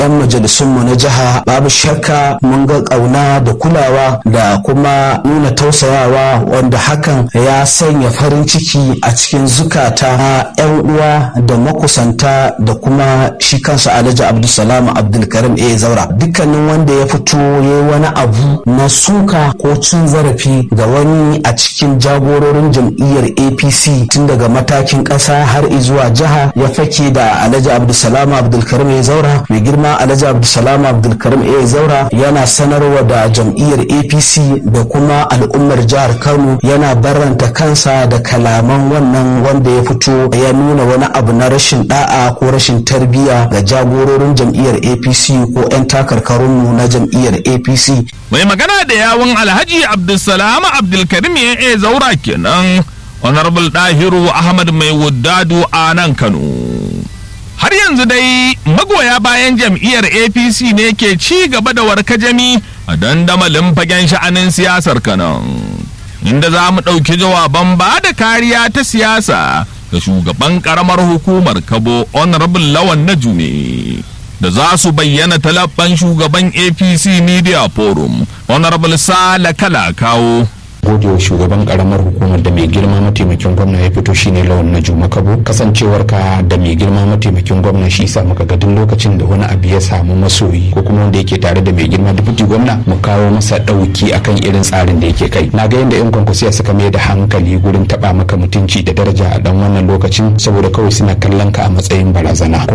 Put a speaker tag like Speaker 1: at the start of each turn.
Speaker 1: 'yan majalisunmu na jiha babu shakka mun ga ƙauna da kulawa da kuma nuna tausayawa wanda hakan ya sanya farin ciki a cikin zukata na 'yan uwa da makusanta da kuma shi kansa alhaji abdulsalam abdulkarim a zaura dukkanin wanda ya fito ya wani abu na suka ko cin zarafi ga wani a cikin jagororin jam'iyyar apc tun daga matakin ƙasa har zuwa jiha ya fake da alhaji abdulsalam abdulkarim a zaura mai girma alhaji abdulsalam abdulkarim a zaura yana sanarwa da jam'iyyar apc da kuma al'ummar jihar kano yana barranta kansa da kalaman wannan wanda ya fito ya nuna wani abu na rashin da'a ko rashin tarbiyya ga jagororin jam'iyyar apc ko 'yan takarkarunmu na jam'iyyar apc
Speaker 2: mai magana da yawun alhaji abdulsalam abdulkarim ya zaura kenan honorable dahiru ahmad mai wuddadu a nan kano har yanzu dai magoya bayan jam'iyyar apc ne ke ci gaba da warkajami a dandamalin fagen sha'anin siyasar kanan inda za mu ɗauki jawaban ba da kariya ta siyasa ga shugaban ƙaramar hukumar kabo honorable lawan na jume da za su bayyana talabban shugaban apc media forum honorable sala kala kawo
Speaker 3: godewa shugaban karamar hukumar da mai girma mataimakin gwamna ya fito shine lawan na juma kabo kasancewar ka da mai girma mataimakin gwamna shi sa muka ga duk lokacin da wani abu ya samu masoyi ko kuma wanda yake tare da mai girma dubuti gwamna mu kawo masa dauki akan irin tsarin da yake kai na ga yadda yan kwankwasiya suka mai da hankali gurin taba maka mutunci da daraja a dan wannan lokacin saboda kawai suna kallon ka a matsayin barazana